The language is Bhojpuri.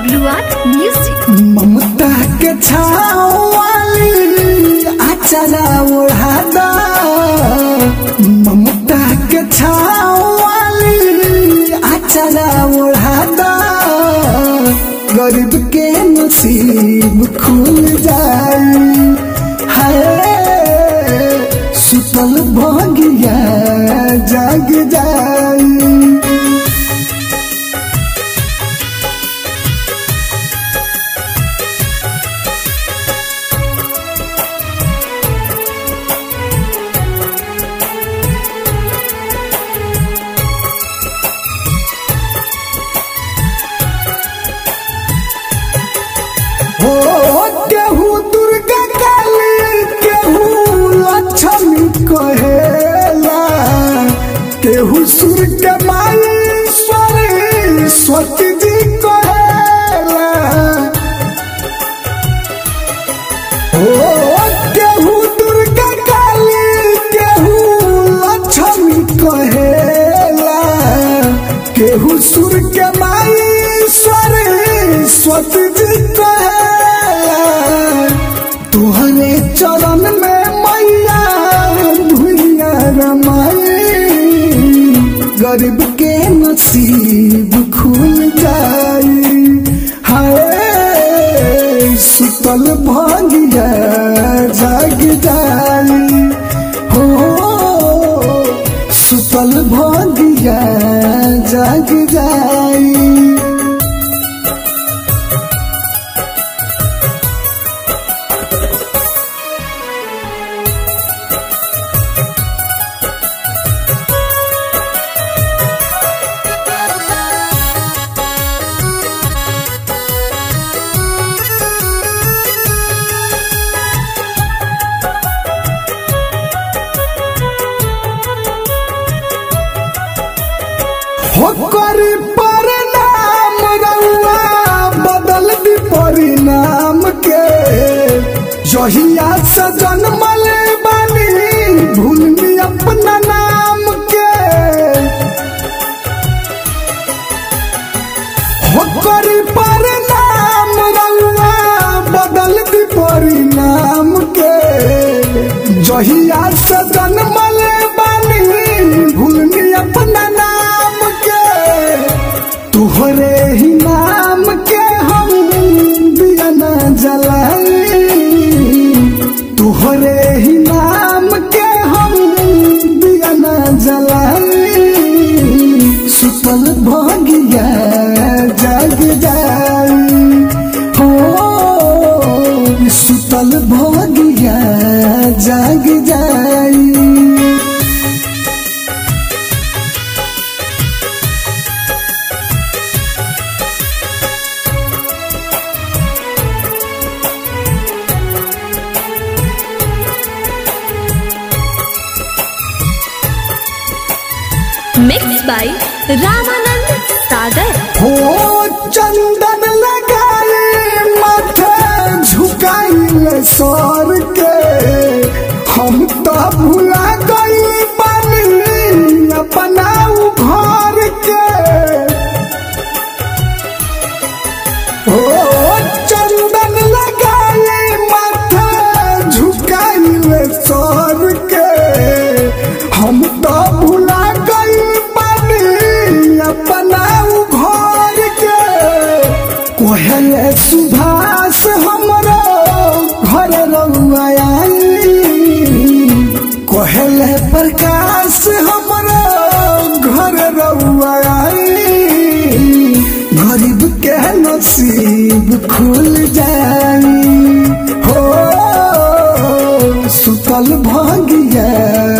WR Music. ममता के छाँव वाली अचरा ओढ़ा दा ममता के छाँव वाली अचरा ओढ़ा दा गरीब के नसीब खुल जाई हाय सुतल भगिया जाग जाई हो केहू दुर्गा काली केहू लक्ष्मी कहेला केहू सूर्य के माई सरस्वती जी कहेला हो केहू दुर्गा काली केहू लक्ष्मी कहेला केहू सूर्य के माई सरस्वती जी कहेला तुहरे चरण में मैया भुइया रमाई गरीब के नसीब खुल जाई हाय सुतल भागिया जाग जाई हो सुतल भागिया जाग जाई होकर परिणाम रउआ बदल दी परिणाम के जहिया से जन्मल बानी भूलनी अपना नाम के होकर परिणाम रउआ बदल दी परिणाम के जहिया से जन्मल बानी भूलनी अपना नाम के तुहरे ही नाम के हम दिया न जलाई तुहरे ही नाम के हम दिया न जलाई सुतल भगिया जग जाई हो सुतल भगिया जग जाई Mixed by Ramanand Sagar. हो चंदन लगाए माथे झुकाइल सर के हम तो भुला गई बानी अपना उ घर के हो चंदन लगाए माथे झुकाइल सर के हम तो भुला गई बानी अपना उ घर के कोहले सुभाष हमरो घर रउआ आई कोहले प्रकाश हमरो घर रउआ आई गरीब के नसीब खुल जाई हो सुतल भगिया